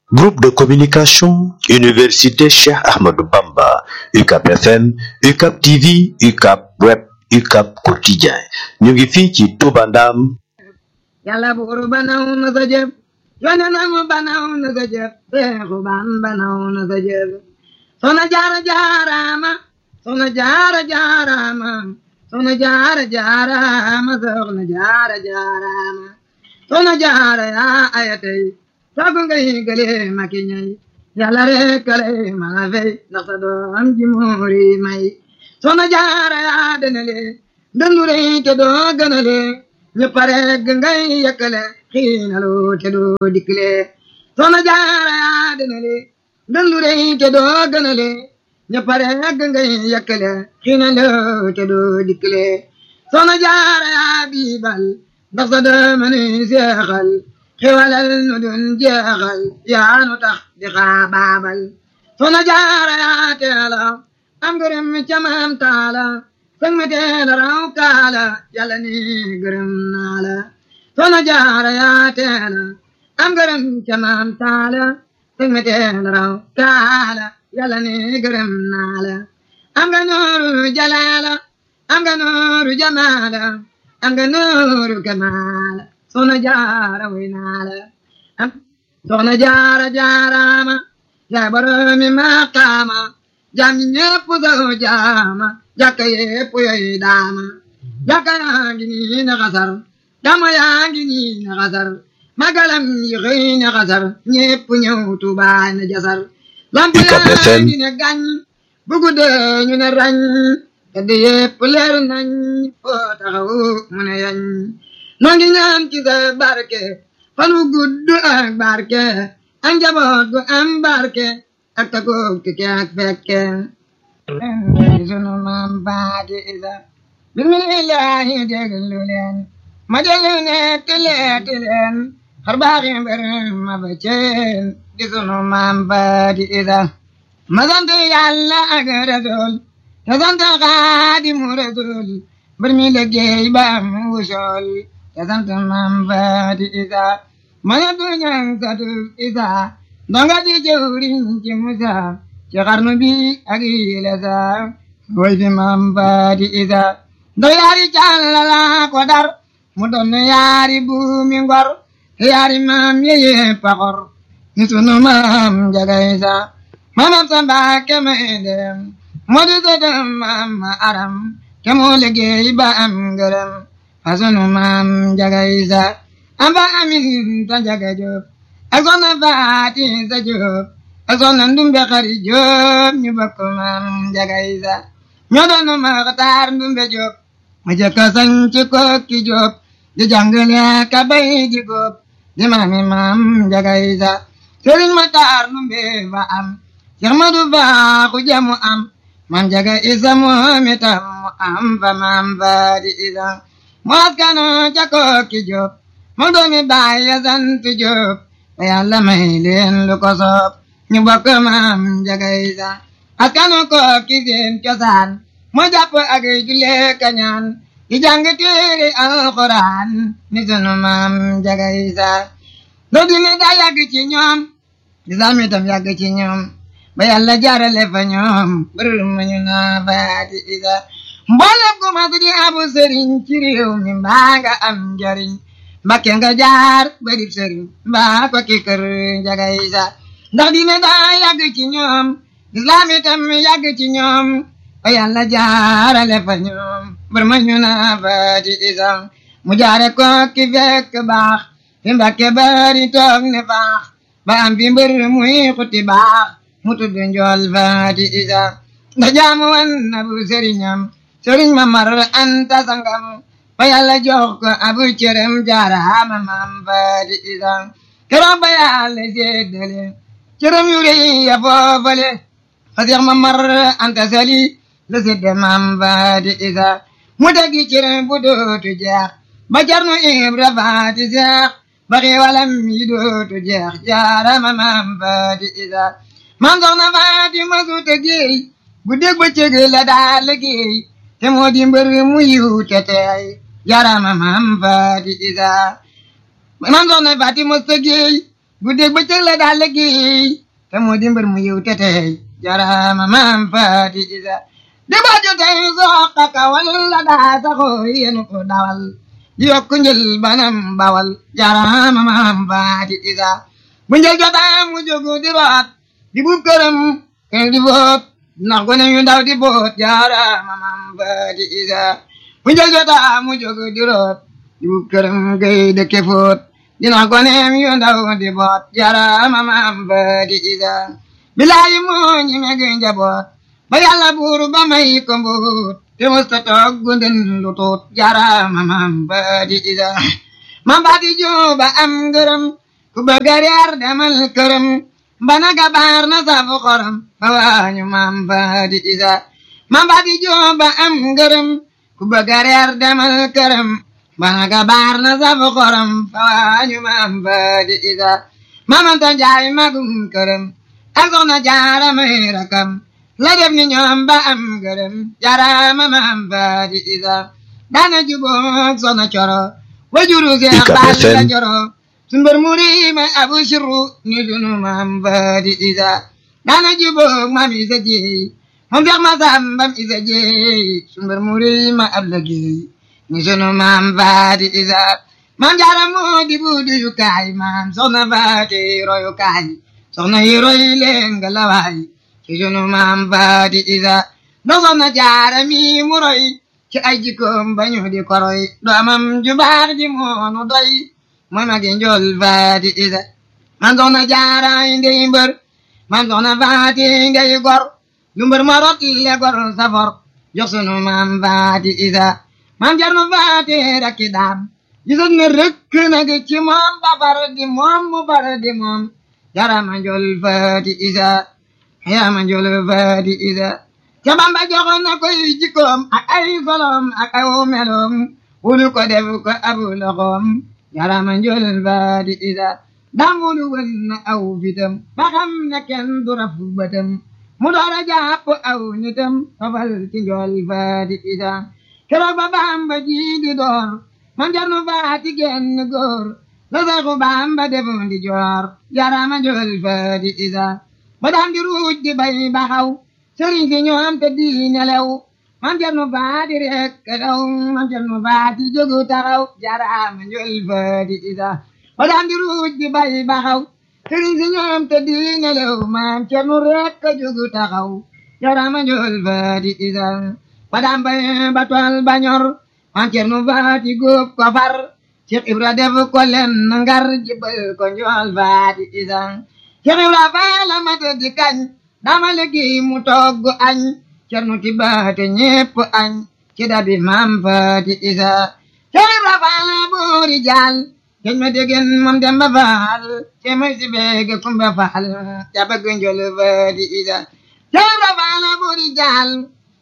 Groupe de communication, Université Cheikh Ahmadou Bamba, UCAP FM, UCAP TV, UCAP Web, UCAP Quotidien. ñu ngi fii ci Touba Ndam. yàlla buur banaw na sa jëf yonenam banaw na sa jëf Seexu Ban banaw na sa jëf Soxna Jaara jaaraama Soxna Jaara jaaraama Soxna Jaara jaaraama Soxna Jaara jaaraama Soxna Jaara yaa ayatay sagu ngay gële maki ñay yàlla rek lay mala fay ndax sa doom ji muuri may Soxna Jaara yaa denale dëndu rey te doo gënale ñu pare ngay yëkkale xiinalu te doo dikkile Soxna Jaara yaa denale dëndu rey te doo gënale ñu pare ngay yëkkale xiinalu te doo dikkile Soxna Jaara yaa biibal ndax sa doom ni seexal xewalal nu dun jeexal yaa nu tax di xaabaabal Soxna Jaara yaa teela am gërëm ca maam taala sëng me teela raw kaala yàlla ni gërëm naa la Soxna Jaara yaa teela am gërëm ca maam taala sëng me teela raw kaala yàlla ni gërëm naa la am nga nooru jalaala am nga nooru jamaala am nga nooru kamaala Soxna Jaara way naa la am Soxna Jaara jaaraama yaa boromi maqaama jaam ñi ñépp saw jaama jàkka yépp yoy daama jàkka yaa ngi nii na xasar dama yaa ngi nii na xasar magalam yi xëy na xasar ñépp ñëw Tuubaa na jasar lamp yaa ngi ne gàñ bu guddee ñu ne rañ tedd yépp leer nañ foo taxaw mu ne yañ noo ngi ñaan ci sa barke fan wu gudd ak barke ak njaboot gu am barke ak takoog tike ak fekke sunu maam baadi isa bismillahi déglu leen ma déglu netti leeti leen xar baaxi mbër ma ba ceen di sunu maam baadi isa ma sant yàlla ak rasul te sant xaadimu rasul mbër mi liggéey ba am wusool te sant maam baadi isa ma ne du ñang satu isa ndonga di jëwriñ ci musa ci xarnu bi ak yile sa way fi maam baadi isa ndo yaari càllala ko dar mu doon yaari buumi ngor yaari maam yeye paxor ni sunu maam jaga isa maamam sa mbaake may dem moo di sëtam maam ma aram ke moo liggéey ba am ngërëm fa sunu maam jaga isa amba amin ta jaga jóob ak soxna faati sa jóob ak soxna ndumbe xari jóob ñu bokk maam jaga isa ñoo doon maxtaar ndumbe jóob mu jëkka sañ ci kokki jóob di jàngale ka bay di góob di maami maam jaga isa sëriñ maxtaar ndumbe fa am Seex Madu baaxu jamu am maam jaga isa moom itam mu am fa maam faati isa mu askano ca kokki jóob mu doomi baay ya sant jóob ba yàlla may leen lu ko soob ñu bokk maam jaga isa askanu ko ki seen cosaan mu jàpp ak julle kañaan di jàng téere alxuraan ni sunu maam jaga isa do dine daa yàgg ci ñoom lislaam itam yàgg ci ñoom ba yàlla jaarale fa ñoom bërër ma ñu naa faati isa mboolem ku mas di abu sëriñ ci réew mi mbaa nga am njariñ mbakke nga jaar ba dib sëriñ mbaa ko ki kër njaga isa ndax dina daa yàgg ci ñoom islaam itam yàgg ci ñoom ba yàlla jaarale fa ñoom bër ma ñu naa faati isa mu jaare ko ki fekk baax fi mbakke bari toog ne faax ba am fi mbër muy xuti baax mu tudd njool faati isa ndax jaamu wan na bu sëriñam sëriñ ma mar anta sangam ba yàlla jox ko abu cërëm jaaraama maam faati isa keroog ba yàlla séddale cërëm yu rëy ya foofale fa seex ma mar anta sali la sédde maam faati isa mu teggi cërëm bu dootu jeex ba jarnu ibra faati seex ba xiiwalam yi dootu jeex jaaraama maam faati isa maam soxna faati ma su tëggéey bu dégg ba cëg la daa liggéey te moo di mbër mu yiw te teey jaaraama maam faati isa maam soxna faati mos tëggéey guddeeg bëccëg la daal liggéey te moo di mbër mu yiw te tey jarama maam faati isa di baju tey soqa kawal la daa saxoo yenu ko dawal di yokku njël banam bawal jarama maam faati isa bu njël jotaa mu jógu di root di buub këram keng di boot ndax gone yu ndaw di boot jarama maam faati isa bu njël jotaa mu jógu di root di buub këram gay dëkke foot dina goneem yu ndaw di boot jarama maam faati isa bilaayi moo ñi meg njaboot ba yàlla buur ba may ko mbuut te musta toog gunden lu tuut jarama maam faati isa maam faati juba am ngërëm ku bëgg a reer demal këram mbana gabaar na safu xorom fa waañu maam faati isa maam faati juba am ngërëm ku bëgg a reer demal këram mbana gabaar na safu xorom fa waañu maam faati isa maamanta njaay magum këram ak soxna jaara may rakam la def ni ñoom ba am gërëm jarama maam faati isa daana juboog soxna coro wajuru seex baal la coro sumbar muri ma abu sirru ni sunu maam faati isa daana juboog maam isa jeey moom seex ma sambam isa jeey sumbar muri ma ab la geey ni sunu maam faati isa maam jaara moo di buudu yu kaay maam soxna faati royu kaay soxna yi roy leen nga lawaay ci sunu maam faati isa ndax soxna jaara mi mu roy ci ay jikkoom bañu di koroy doomam ju baax ji moonu doy mooy magi njol faati isa man soxna jaara ndey mbër man soxna faati ndey gor lu mbër ma rot le gor safor jox sunu maam faati isa maam jarnu faati rakki daam gisoon ne rëkk nag ci moom ba far di moom mu far di moom jarama njol faati isa yarama njol faati isa ca bamba joxoon na koy jikkoom ak ay solom ak aw meloom wulu ko def ko abu loxoom jarama njol faati isa dam wulu wën na aw fitam ba xam ne kenn du rafu bëtam mu doora jàpp aw nitam tofal ci njol faati isa keroog ba bamba ji di door man jarnu faati genn góor la saxu bamba defoon di joor jarama njol faati isa ba daan di ruuj di bay baxaw sëriñ si ñoom te di nelew man jarnu faati rek daw man jarnu faati jógu taxaw jarama njol faati isa ba daan di ruuj di bay baxaw sëriñ si ñoom te di nelew man jarnu rek jógu taxaw jarama njol faati isa ba daan bay ba tool ba ñor man jarnu faati góob ko far Cheikh Ibra def ko len ngar jibal ko njool faati isa Cheikh Ibra faala mata di kañ dama liggéey mu togg añ cernu ti baate ñépp añ ci dabi maam faati isa Cheikh Ibra faala boori jaal keñ ma degen moom demba faal ce may si beege kumba faal ca bëgg njool faati isa Cheikh Ibra faala boori jaal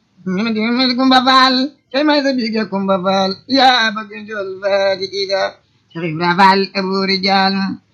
mi di kumba faal cey may sa bige kumba faal yaa bëgg njool faati isa Cheikh Ibra faal aboori jaal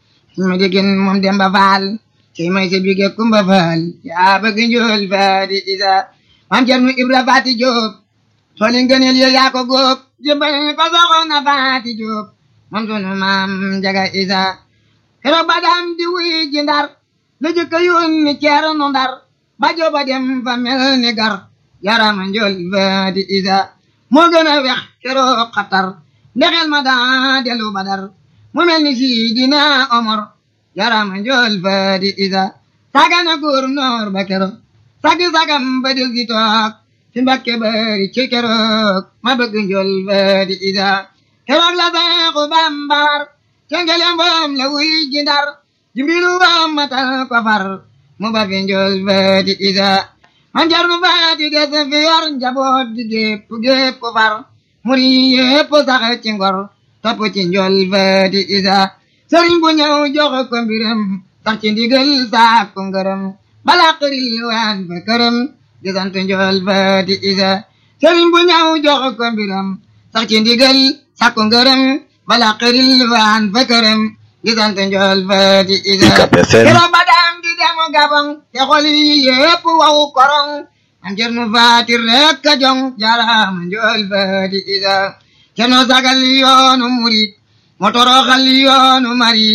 ma degen moom demba faal cey may sa bige kumba faal yaa bëgg njool faati isa maam Cerno Ibra faati Jóob tooli ngëneel yo yaa ko góob jëmbal ko soxna faati Jóob moom sunu maam Njaga isa keroog ba daan di wuy ji ndar la jëkka yónni Ceerno ndar ba jooba dem fa mel ni gar yarama njool faati isa moo gën a wex keroog xatar ndexel ma daa delu badar mu mel ni Sidina Omar yarama njool faati isa sagana gouverneur ba keroog sagi sagam ba del gi toog ci Mbakke bari ci keroog ma bëgg njool faati isa keroog la Seexu Bamba war cengelem boom la wuy ji ndar jimbilu bam matal ko far mu ba fi njool faati isa man jarnu faati des fi yor njaboot di gépp gépp far muri yépp sax ci ngor topp ci njool faati isa sëriñ bu ñëw jox ko mbiram sax ci ndigal saak ko ngërëm bala xëril waan fa këram di sant njool faati isa sëriñ bu ñëw jox ko mbiram sax ci ndigal saak ko ngërëm bala xëril waan fa këram di sant njool faati isa keroog ba daam di demu gabang te xol yi yépp waw korong am cernu faati rek a jong jaraama njool faati isa cerno sagal yoonu murit mo toroxal yoonu marit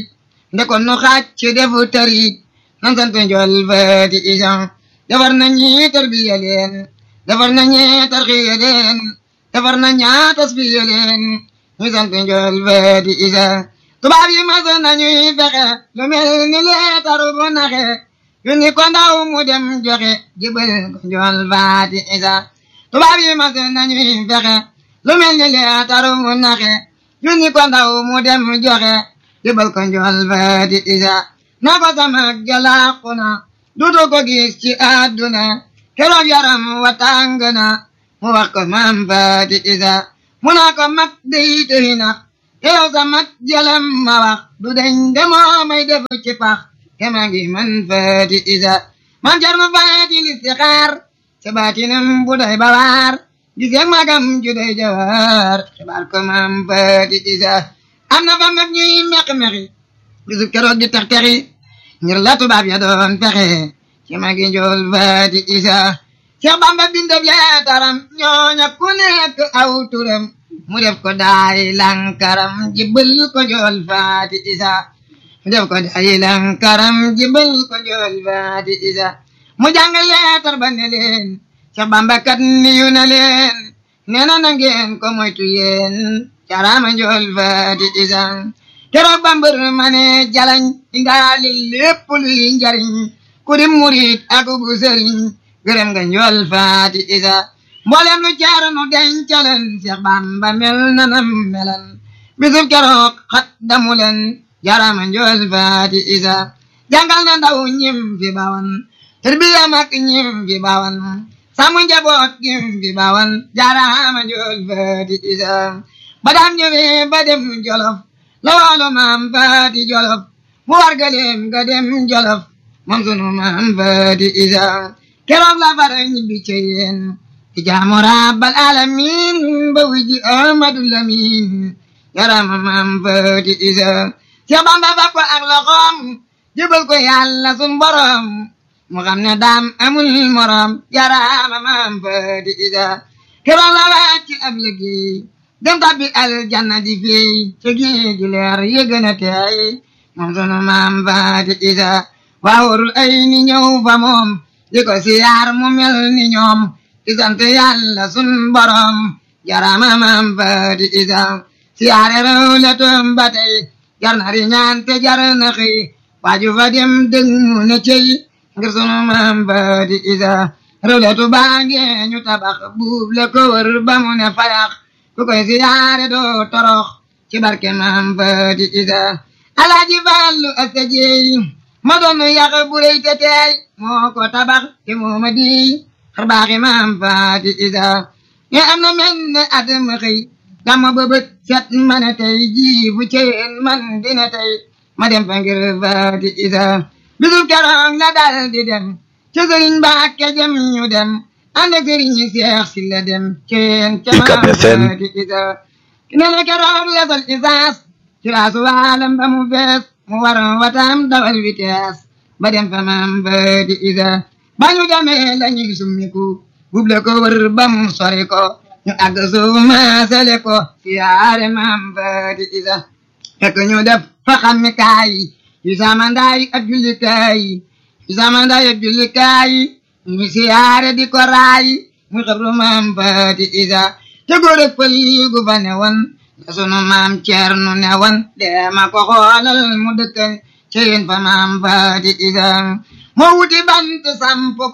ndekon nu xaaj ci defu tëriit nan sant njool faati isa defar na ñi tarbiya leen defar na ñi tarxiya leen defar na ñaa tasfiya leen ñu sant njool faati isa tubaab yi mas nañuy fexe lu mel ni leetar bu naxe yu ni ko ndaw mu dem joxe jibal ko njool faati isa tubaab yi mas nañuy fexe lu mel ni leetar bu naxe yu ni ko ndaw mu dem joxe jibal ko njool faati isa na ko sama jalaaku na dutu ko gis ci àdduna keroog yaram wa tàng na mu wax ko maam faati isa mu naa ko mag day tëri na te yow sa mag jalam ma wax du deñ demoo may def ci pax kema ngi man faati isa man jar ma faati listixaar ca baatinam bu day bawaar gis yag magam ju day jawaar xibaar ko maam faati isa am na fa mag ñuy meq-meqi bisu keroog di tex texi ngir la tubaab ya doon fexe ci magi njool faati isa Seex Bamba bindab leetaram ñooña ku nekk aw turam mu def ko daay lankaram jibbal ko njool faati isa mu def ko daay lankaram jibbal ko njool faati isa mu jàng leetar ba ne leen Seex Bamba kat niyu na leen nee na na ngeen ko moytu yéen carama njool faati isa keroog bambër ma ne jalañ indaali lépp luy njariñ ku di murit ak bu sëriñ gërëm nga njool faati isa mboolem lu jaar nu dencaleen Seex Bamba mel na nam melan bisub keroog xat damu leen jarama njool faati isa jàngal na ndaw ñim fi bawan tarbiya mag ñim fi bawan sàmm njaboot ñim fi bawan jarama njool faati isa ba daan ñëwee ba dem jolof la waalo maam faati jolof mu war galeem ga dem jolof moom sunu maam faati isa keroog la fara ñibbi ci yéen ci jaamu rabbal alamin ba wiji ahmadu lamin yarama maam faati isa Seex Bamba fab ko ak loxoom jëbal ko yàlla sun borom mu xam ne daam amul morom yarama maam faati isa keroog la wàcc ab liggéey dem tabbi aljanna di fey ci géeju leer yi gën a teey moom sunu maam faati isa waawurul ay ni ñëw fa moom di ko siyaar mu mel ni ñoom di sant yàlla sun borom jarama maam faati isa siyaare rew le toom ba tey jar na ri ñaan te jar na xëy waaju fa dem dëng mu ne cey ngir sunu maam faati isa rew le tu baange ñu tabax buub le ko wër ba mu ne fayax ku koy siyaare doo torox ci barke maam faati isa alaaji fallu asta jeey ma doon yàq bu rëy te teey moo ko tabax te moo ma di xar baaxi maam faati isa ñe am na mel ne at ma xëy dama bëbët set ma ne tey jii bu ceen man dina tey ma dem fa ngir faati isa bisub keroog la dal di dem ca sëriñ Mbàkke jëm ñu dem ànd ak sëriñ Seex si la dem ceen ca maam faati isa ne la keroog la sol isaas ci laasu waalam ba mu fees mu war watam dawal vitesse ba dem fa maam faati isa ba ñu demee la ñuy summiku buble ko wër ba mu sori ko ñu àgg suuf maasale ko siyaare maam faati isa fekk ñu def fa xammi kaay yu samandaay ak jullikaay yu samandaay ak jullikaay ñu siyaare di ko raay mu xabru maam faati isa te góor ak pël gu fa ne woon la sunu maam Ceerno ne woon deema ko xoolal mu dëkkan ci yéen fa maam faati isa moo wuti bant samp ko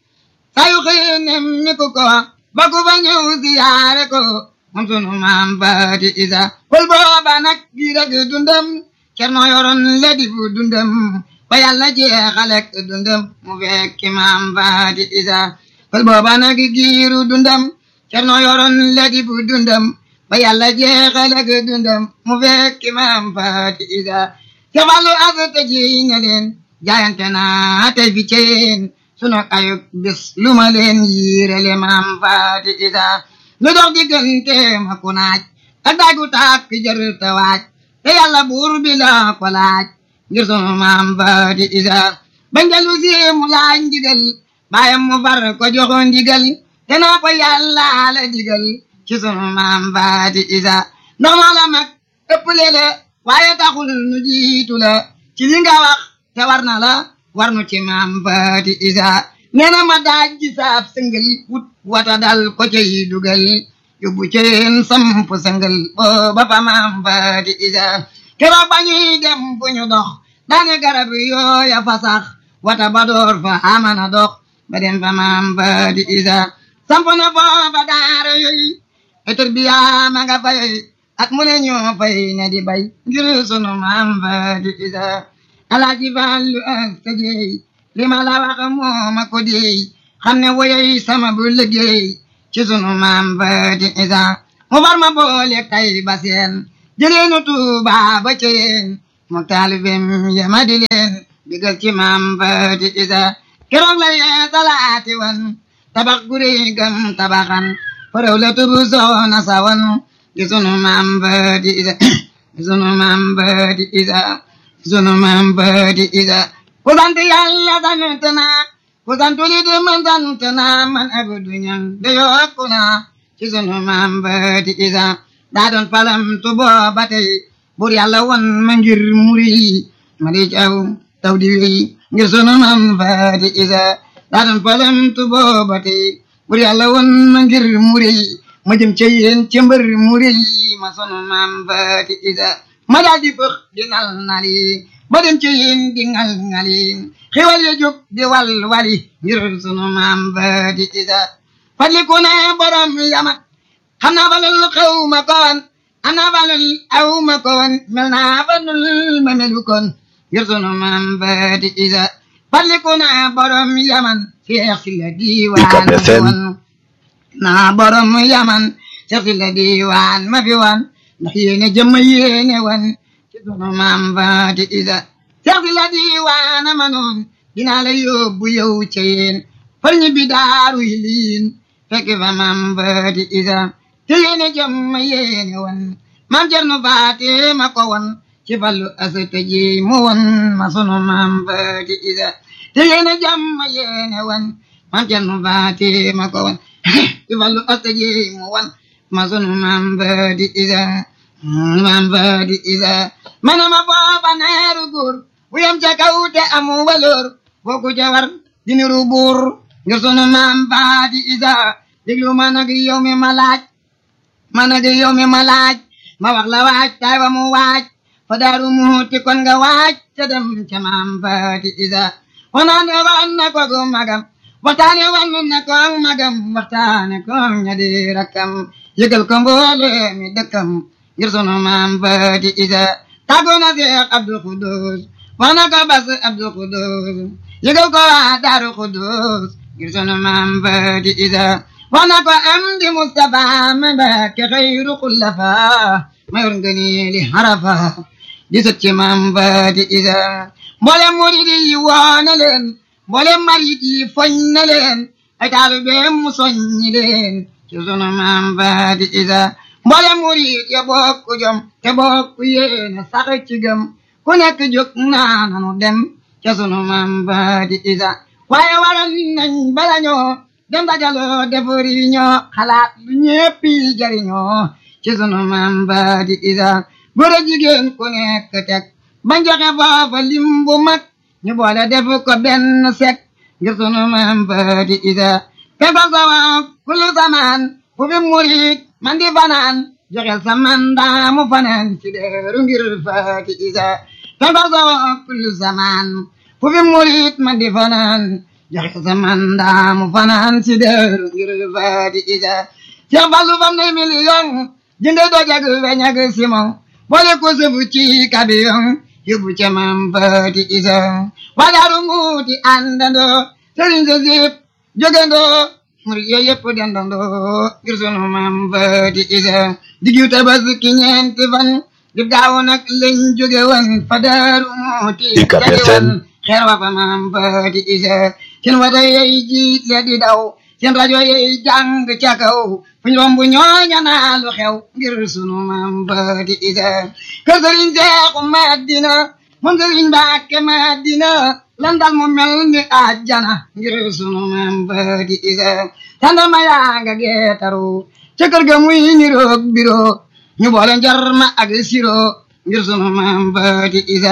sayu xëy nemmi ku ko ba ku fa ñëw siyaare ko moom sunu maam faati isa pël booba nag gi rek dundam Ceerno yoroon la di fu dundam ba yàlla jeexalek dundam mu fekki maam faati isa pël booba nag giiru dundam Ceerno yoroon la di fu dundam ba yàlla jeexalek dundam mu fekki maam faati isa ca falu asata ji ne leen jaayante naa tey fi ceen sunu ayub bis lu ma leen yiirele maam faati isa lu dox diggante ma ku naaj ak daagu tàkk jër te waaj te yàlla buur bi la ko laaj ngir sunu maam faati isa ba ngelu si mu laaj ndigal baayam mu far ko joxo ndigal te naa ko yàlla la digal ci sunu maam faati isa ndax noo la mag ëpp lele waaye taxul nu jiitu la ci li nga wax te war na la war nu ci maam faati isa nee na ma daaj ji saab sëngal wut wata dal ko cay dugal yóbbu ceen samp sëngal booba fa maam faati isa keroog ba ñuy dem bu ñu dox daane garab yooya fa sax wata ba door fa amana dox ba dem fa maam faati isa samp na foofa daara yooyu etur bi yaa ma nga fay at mu ne ñoo fay ne di bay ngir sunu maam faati isa alaaji Fallu ak sa jeey li ma la wax moo ma ko deey xam ne woyey sama bu liggéey ci sunu maam faati isa mu far ma boole tay ba seen jëleenu Tuuba ba ceyeen mu taalibem yama di leen digal ci maam faati isa keroog la yee salaati wan tabax guri gam tabaxan faraw la tubu soona sawan gi sunu maam faati isa gi sunu maam faati isa sunu maam faati isa ku sant yàlla sant naa ku sant li di man sant naa man abdu ñang de yokku naa ci sunu maam faati isa daa doon palam tu booba tey bur yàlla won ma ngir muri ma di caw taw di wéy ngir sunu maam faati isa daa doon palam tu booba tey bur yàlla won ma ngir muri ma jëm ca yéen ca mbër muri ma sunu maam faati isa ma daal di bëx di nal nali ba dem ci yéen di ngal ngali xiwal ya jóg di wal wali ngir sunu maam faati isa fadliku ne borom yamat xam naa balul xew ma ko woon am naa balul aw ma ko woon mel naa balul ma melu kon ngir sunu maam faati isa fadliku ne borom yaman seex si la diiwaan ma fi woon naa borom yaman seex si la diiwaan ma fi woon ndax yéene jëmm yéene wan ci sunu maam faati isa seex si la diiwaana ma noon dinaa la yóbbu yow ca yéen far ñi bi daaru yiliin fekk fa maam faati isa te yéene jëmm yéene wan maam cerno faati ma ko wan ci fallu asata ji mu wan ma sunu maam faati isa te yéene jëmm yéene wan maam cerno faati ma ko wan ci fallu asata ji mu wan ma sunu maam faati isa maam faati isa mana ma booba neeru góor bu yem ca kaw te amu waloor boo ku ca war diniru buur ngir sunu maam faati isa déglu ma nag yow mi ma laaj ma nag yow mi ma laaj ma wax la waaj tay wa mu waaj fa daaru muuti kon nga waaj ca dem ca maam faati isa wanaane wan na ko gu magam waxtaane wan na ko magam waxtaane ko ña di rakkam yëgal ko mboole mi dëkkam ngir sunu maam faati isa tàggoo na Seex Abdul Xudoos wax na ko bas Abdul Xudoos yëgal ko waa Daaru Xudoos ngir sunu maam faati isa wax na ko am di Mustafa ma Mbàkke xayru xullafa ma yor ngëneeli harafa di sët ci maam faati isa mboolem murid yi woo na leen mboolem marit yi foñ na leen ay taalibeem mu soññi leen ci sunu maam faati isa mboolem murid ya bokku jom te bokku yéene sax ci gëm ku nekk jóg naa nanu dem ca sunu maam faati isa waaye waral nañ bala ñoo dem dajaloo defari ñoo xalaat lu ñéppi jariñoo ci sunu maam faati isa góor a jigéen ku nekk teg bañ joxe foofa lim bu mag ñu boole def ko benn sek ngir sunu maam faati isa fefa sawa kulu samaan fu fi murit man di fanaan joxel sa mandaa mu fanaan ci deeru ngir faati isa fefa sawa kulu samaan fu fi murit man di fanaan joxel sa mandaa mu fanaan ci deeru ngir faati isa Cheikh Fallu fam ne million jënde dojag weñag simon boole ko sëfu ci kabiyon yóbbu ca maam faati isa wadaaru muuti àndandoo sëriñ sa sip jógandoo murid yooyu yëpp dendandoo ngir sunu maam faati isa diggu tabaski ñeenti fan di gaaw nag lañ jóge woon fa daaru muuti UCAB jadi FM. woon xeer wa fa maam faati isa seen wata yey jiit le di daw seen rajo yey jàng ca kaw fuñ romb ñooña naa lu xew ngir sunu maam faati isa kër sëriñ seexu madina moom sëriñ mbàkke madina lan dal mu mel ni àjjana ngir sunu maam faati isa tandama yaa nga geetaru ca kër ga muy niroog biro ñu boole njarma ak siro ngir sunu maam faati isa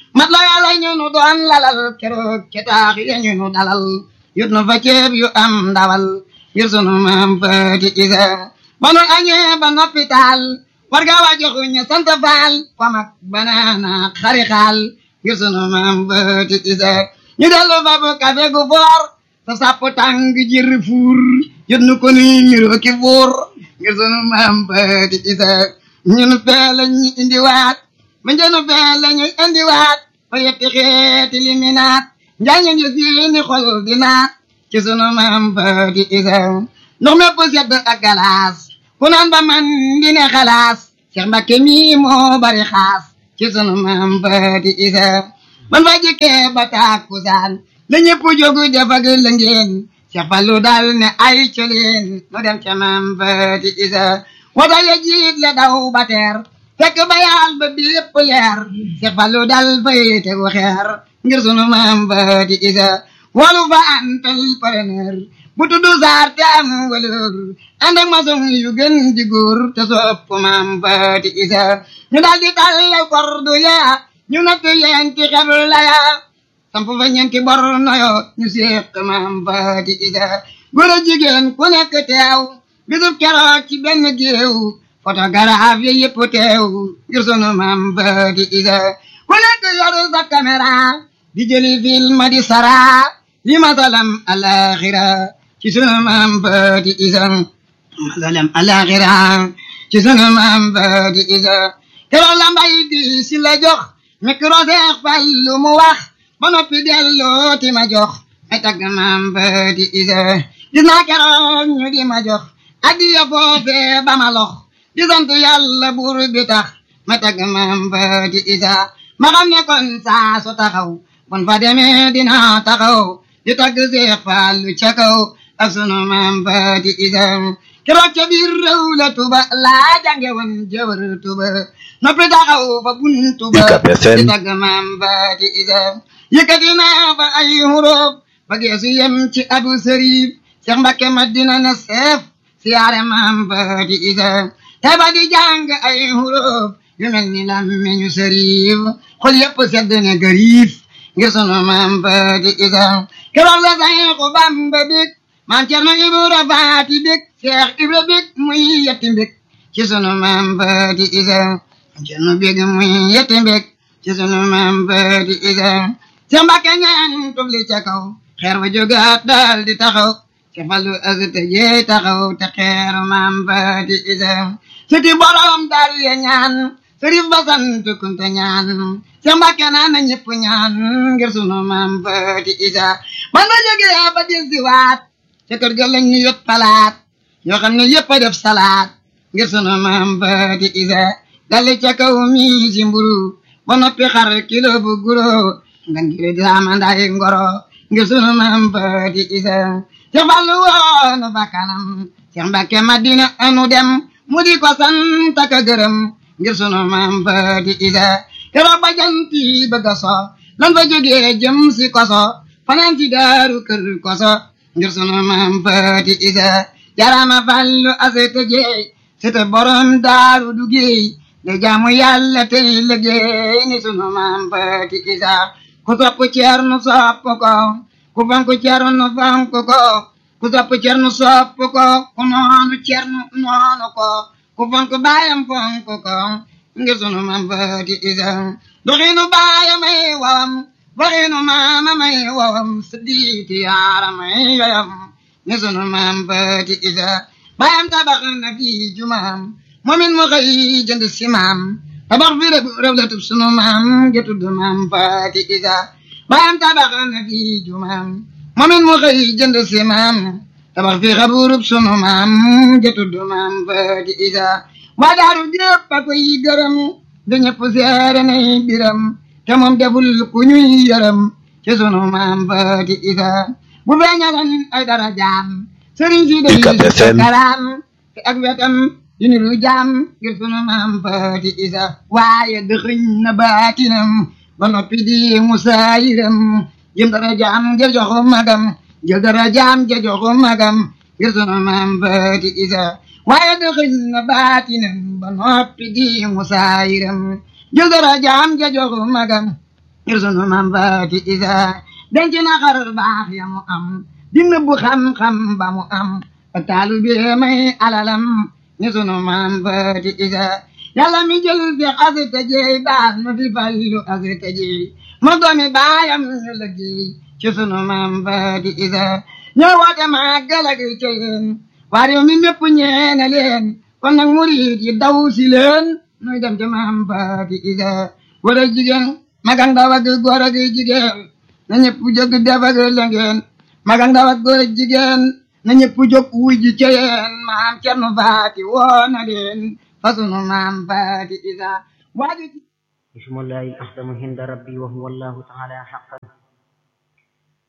mat la yàlla ñu nu doon lalal keroog ca taax ya ñu nu dalal yut nu fa ceeb yu am ndawal ngir sunu maam Faati Isa ba nu añee ba noppi taal war nga waa joxu ñu sant faal famak banaana xari xaal ngir sunu maam Faati Isa ñu dellu fa bu kafe gu foor sa sàpp tàng jir fuur yut nu ko ni ñuroo ki fuur ngir sunu maam Faati Isa ñun fee la ñu indiwaat ma njënu fee la ñu indiwaat fa yetti xeeti liminaat njaañu ñu seeni xol di naat ci sunu maam Faati Isa ndox mépp sedd ak galaas ku naan ba man di ne xalaas Cheikh Mbakke mi moo bari xaas ci sunu maam Faati Isa ban fa jikkee ba tàkkusaan la ñëpp jógu def ak la ngeen Cheikh Fallu dal ne ay coleen nu dem ca maam Faati Isa wata ya jiit la daw ba teer fekk ba yaal ba bépp leer Cheikh Fallu dal fay tegu xeer ngir sunu maam Faati Isa walu fa antal preneur bu tuddu saar te am waleur ànd ak maçon yu gën di góor te sopp maam Faati Isa ñu daal di tàllal kordu ya ñu natt yenti xebl la ya samp fa ñeenti bor noyo ñu séq maam Faati Isa góor a jigéen ku nekk teew bisub keroog ci benn géew photographe yi yëpp teew ngir sunu maam Faati Isa ku nekk yoru sa caméra di jëli film di sara li masalam alaxira ci sunu maam Faati Isa masalam alaxira ci sunu maam Faati Isa keroog la mbay di si la jox micro Seex Fallu mu wax ba noppi delloo ti ma jox ay tagg maam Faati Isa gis naa keroog ñu di ma jox addiya foofee ba ma lox di sant yàlla buur bi tax ma tagg maam Faati Isa ma xam ne kon saa su taxaw bon fa demee dina taxaw di tagg Seex Fallu ca kaw ak sunu maam Faati Isa keroog ca biir réew la tuba laa jànge woon jëwër tuba noppi taxaw fa buntu ba UCAB FM di tagg maam Faati Isa yëkkati naa fa ay huruf ba geesu yem ci abu sërif Seex Mbakke Madina na seef siyaare maam Faati Isa te ba di jàng ay huruf yu mel ni lammeñu sërif xol yëpp sedd ne gariif ngir sunu maam Faati Isa keroog la Seexu Bamba bég maam Cerno Ibra Faati bég Seex Ibra bég muy yetti bég ci sunu maam Faati Isa maam Cerno bég muy yetti bég ci sunu maam Faati Isa Seex Mbakke ñaan tubli ca kaw xeer wa jógaat daal di taxaw Seex Fallu asite jee taxaw te xeeru maam Faati Isa siti borom daal ya ñaan sërif ba sant kunte ñaan Seex Mbakke naan na ñëpp ñaan ngir sunu maam Faati Isa ban ba jógee ba del si waat ca kër ga lañ ñu yot palaat yoo xam ne yëpp a def salaat ngir sunu maam Faati Isa dali ca kaw mi si mburu ba noppi xar kilo bu guro ngan giri di amandaay ngoro ngir sunu maam Faati Isa Seex Fallu woonu bakkanam Seex Mbakke Madina anu dem mu di ko sant ak a gërëm ngir sunu maam Faati Isa keroog ba janti bëgg a so lan fa jógee jëm si koso fanaan si daaru kër koso ngir sunu maam Faati Isa jarama Fallu asete jeey sete borom daaru du géey de jaamu yàlla tey liggéey ni sunu maam Faati Isa ku sopp Ceerno sopp ko ku fonk Ceerno fonk ko ku sopp Ceerno sopp ko ku noonu Ceerno noonu ko ku fonk baayam fonk ko ngir sunu maam Faati Isa doxinu baayam ay wawam waxinu maamam ay wawam siddiiti yaaram ay yoyam ni sunu maam Faati Isa baayam tabax na fi jumaam moomin mu xëy jënd si maam tabax fi rëb rëb la tub sunu maam ja tudd maam Faati Isa baayam tabax na fi jumaam moomin mu xëy jënd si maam tabax fi xaburub sunu maam ja tudd maam Faati Isa waa daaru ñëpp a koy gërëm da ñëpp seere nay biram te moom deful ku ñuy yërëm ci sunu maam Faati Isa bu feeñalan ay dara jaam sëriñ si day UCAB FM karaam te ak wetam yu ni lu jaam ngir sunu maam Faati Isa waaye dëxëñ na baatinam ba noppi di musaayiram jël dara jaam ja joxu magam jël dara jaam ja joxu magam ngir sunu maam Faati Isa waaye dëxëñ na baatinam ba noppi di musaayiram jël dara jaam ja joxu magam ngir sunu maam faati isa denc na xar baax ya mu am dina bu xam-xam ba mu am ak taalu bi may alalam ni sunu maam faati isa yàlla mi jël fi asita jeey baax na fi fallu asita jeey ma doomi baayam ñu liggéey ci sunu maam faati isa ñoo woote màggal ak ceyeen waa réew mi mépp ñeene leen kon nag murid yi daw si leen nuy dem ci maam faati isa góor ak jigéen mag ak ndaw ak góor ak jigéen na ñëpp jóg def ak lëngeen mag ak ndaw ak góor ak jigéen na ñëpp jóg wuy ji ceyeen maam cernu faati woo na leen fa sunu maam faati isa waaju اسم الله الأعظم عند ربي وهو الله تعالى حق